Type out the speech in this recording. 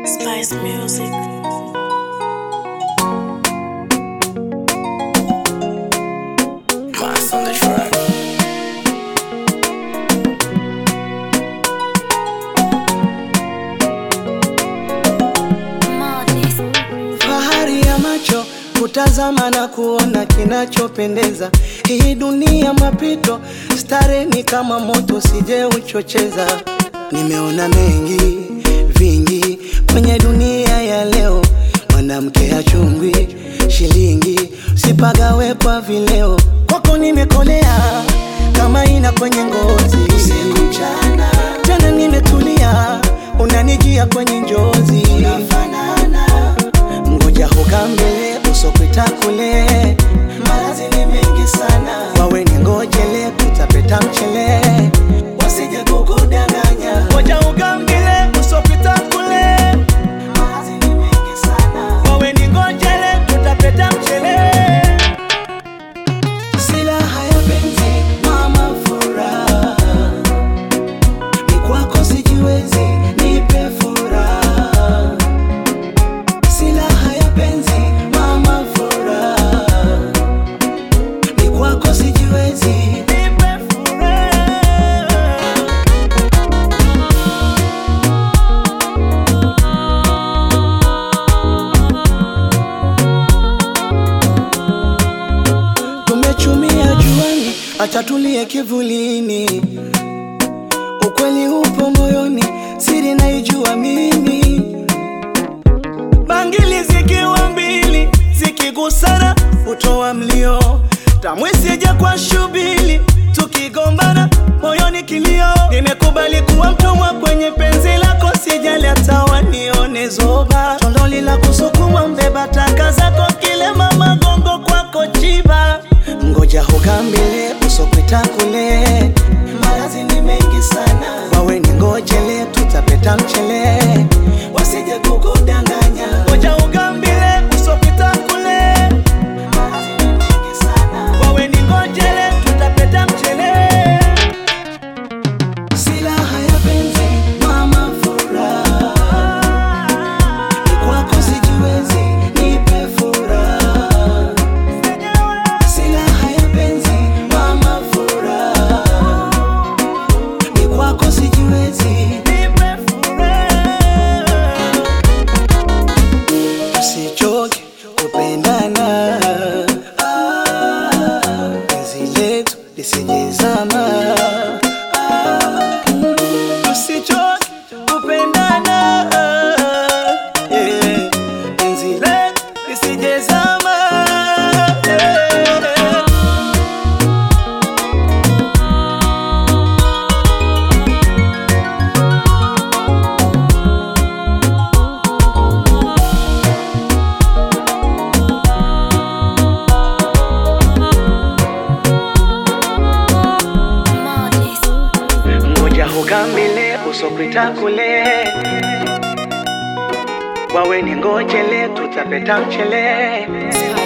Spice Music. Mass on the track. Fahari ya macho kutazama na kuona kinachopendeza. Hii dunia mapito, stare ni kama moto, sije uchocheza. Nimeona mengi vingi kwenye dunia ya leo, mwanamke achungwi shilingi, sipagawe kwa vileo. Kwako nimekolea kama ina kwenye ngozi, usiku mchana, tena nimetulia, unanijia kwenye njozi, unafanana ngoja huka mbele usopita kule marazi ni mengi sana wawe ni ngojele tutapeta mchele wasije kukudanganya ngoja huka mbele usopita kule marazi ni mengi sana wawe ni ngojele tutapeta mchele silaha ya penzi mama furaha ni kwako sijiwezi nipe furaha silaha ya penzi mama furaha ni kwako sijiwezi nipe furaha tumechumia juani acha tulie kivulini ukweli upo moyoni siri naijua mimi bangili zikiwa mbili zikigusana hutoa mlio tamwisije kwa shubili tukigombana moyoni kilio nimekubali kuwa mtumwa kwenye penzi lako sijali hata wanione zoba tondoli la kusukuma mbeba taka zako kile mama gongo kwako chiba ngoja hukambile usopita kule malazi ni mengi sana wawe ni ngojele tutapeta mchele wasije kukudanganya ngoja ugambile usopita kule malazi ni mengi sana wawe ni ngojele tutapeta mchele silaha ya penzi mama furaha ni kwako sijiwezi nipe furaha silaha ya penzi mama furaha ni kwako sijiwezi nipe furaha tusichoke kupendana Ah, penzi letu lisijezama Ah, tusichoke kupendana yeah. penzi letu lisijezama yeah. ngoja hukambile usopita kule wawe ni ngojele tutapeta mchele